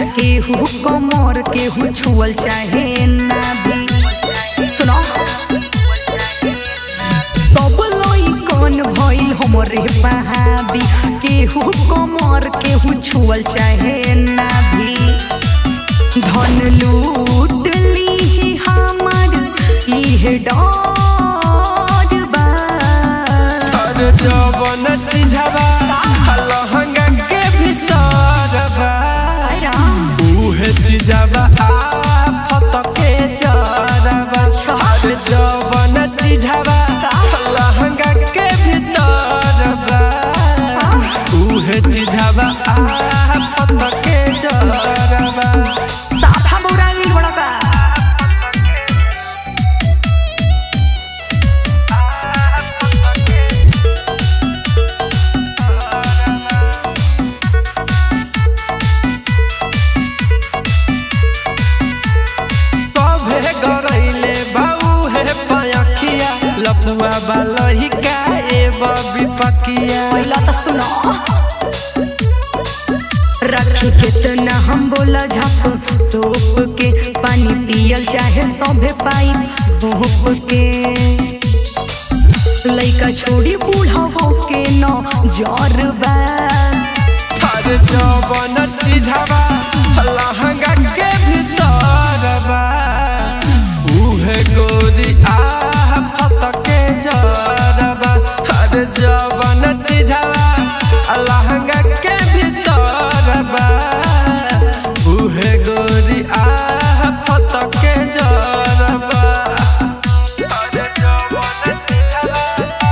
केहू कमर केहू छुअल चाहे ना भी सुनो सब लोई कौन भइल हमरे बहाबी केहू कमर केहू छुअल चाहे ना भी धन लूट ली हमार इहे डर बा अरे जवन चिझवा लहंगा के भीतर बा हाय राम उहे चिझवा आफत के जरबा अरे जवन चिझवा लहंगा के भीतर बा उहे चिझवा आफत के जरबा साफा बौरा गइल बड़ा का कभे गरैले बाऊ हे पयखिया लफुआ बालही का ए बबी पकिया पहिला त सुनो रखी कितना हम बोला झप तोप के पानी पियल चाहे सभे पाई भोप के लइका छोड़ी बूढ़ा हो के न जरबा हर जवन चिझवा लहंगा के भीतर बा उहे गोरी आह फत के जरबा हर जवन चिझवा लहंगा के भीतर बा उहे गोरी आह फत के जरबा हर जवन चिझवा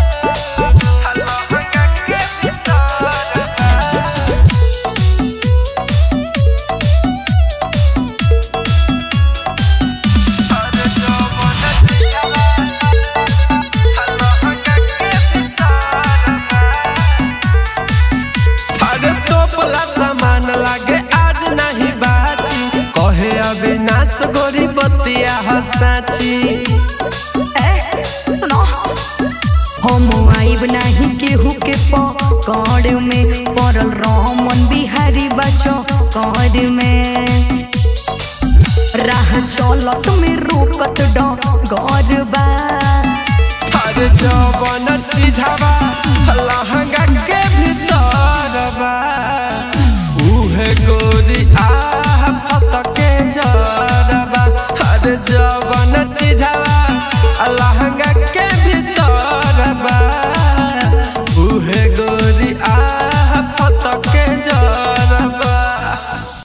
लहंगा के भीतर बा अरे तोपला सामान लागे आज नहीं बाची कहे अविनाश गोरी बतिया हसाची ए सुनो हम आइब नाही केहू के पकड़ में पड़ल रमन बिहारी बचो कर में राह चलत में रोकत डर बा अरे जवन